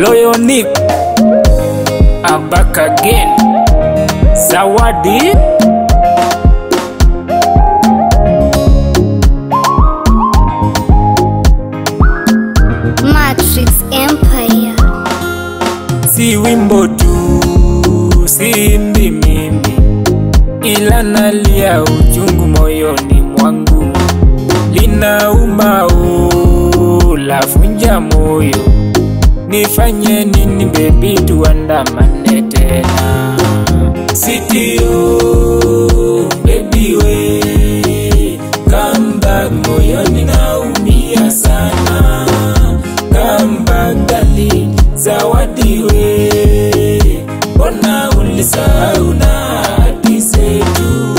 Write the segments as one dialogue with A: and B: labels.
A: Loyo Nick I'm back again Zawadi
B: Matrix Empire.
A: si wimbo tu, si mbi mimi, ila nalia uchungu moyoni mwangu, linauma o, lafunja moyo. Nifanye nini bebi, tuandamane tena? Sitio bebi we, come back, moyoni naumia sana. Come back darling, zawadi we, mbona ulisahau na hadi zetu?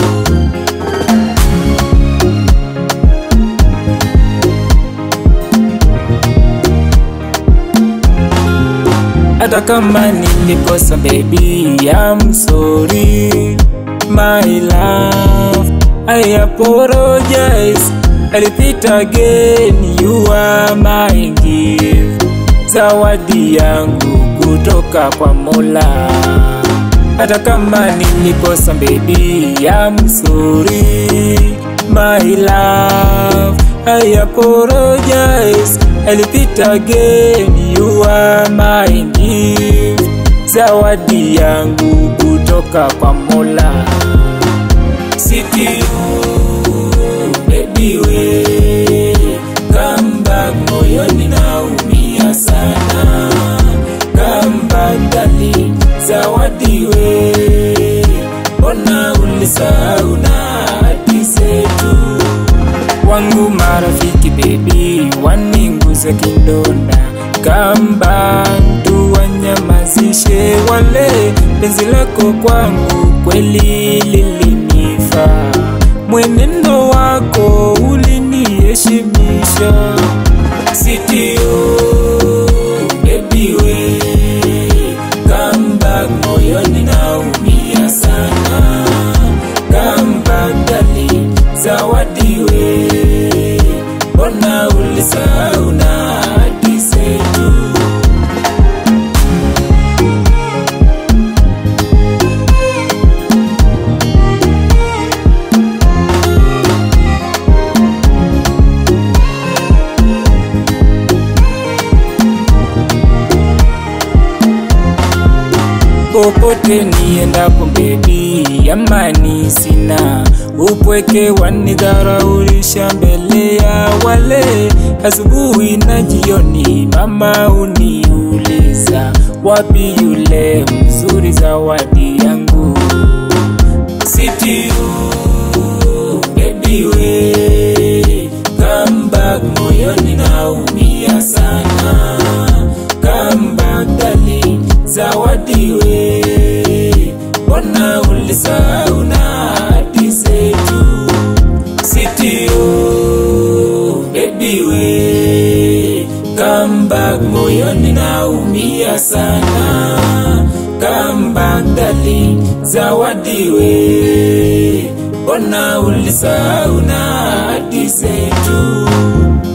A: hata kama nilikosa baby I'm sorry my love I apologize I repeat again you are my gift zawadi yangu kutoka kwa Mola hata kama nilikosa baby I'm sorry my love I apologize I repeat again you are my gift zawadi yangu kutoka kwa Mola Sitio baby we come back moyoni naumia sana come back darling zawadi we mbona ulisahau na hadi zetu wangu marafiki bebi waninguze kindonda kamba tuwanyamazishe wale penzi lako kwangu kweli lilinifaa mwenendo wako uliniheshimisha sitio bebi we come back moyoni naumia sana come back darling zawadi we mbona ulisahau na hadi zetu popote niendapo bebi, amani sina, upweke wanidharaulisha mbele ya wale. Asubuhi na jioni mama uniuliza, wapi yule mzuri zawadi yangu? Sitio baby we, come back moyoni naumia sana, come back darling, zawadi we, mbona ulisahau na hadi zetu? Sitio baby we, come back moyoni naumia sana, come back darling, zawadi we, mbona ulisahau na hadi zetu?